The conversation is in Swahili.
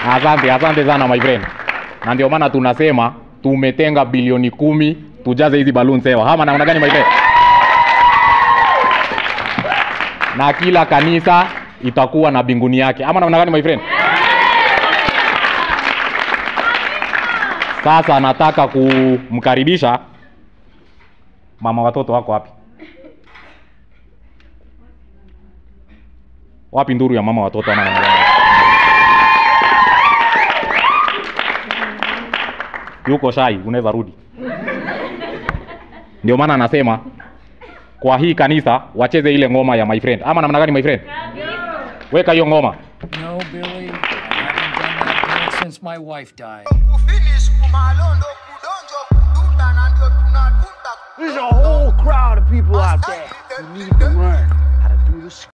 Asante, asante sana my friend. Na ndio maana tunasema tumetenga bilioni kumi tujaze hizi balloons hewa. Ama namna gani my friend? Na kila kanisa itakuwa na binguni yake. Ama namna gani my friend? Sasa nataka kumkaribisha mama watoto wako wapi? Wapi nduru ya mama watoto ama namna gani? yuko shai, unaweza rudi. Ndio maana anasema kwa hii kanisa wacheze ile ngoma ya my friend, ama namna gani my friend? Weka hiyo ngoma. No, Billy, I haven't done that dance since my wife died. kufinish kumalondo kudonjo kudunda na ndio tunadunda There's a whole crowd of people out there who need to learn how to do this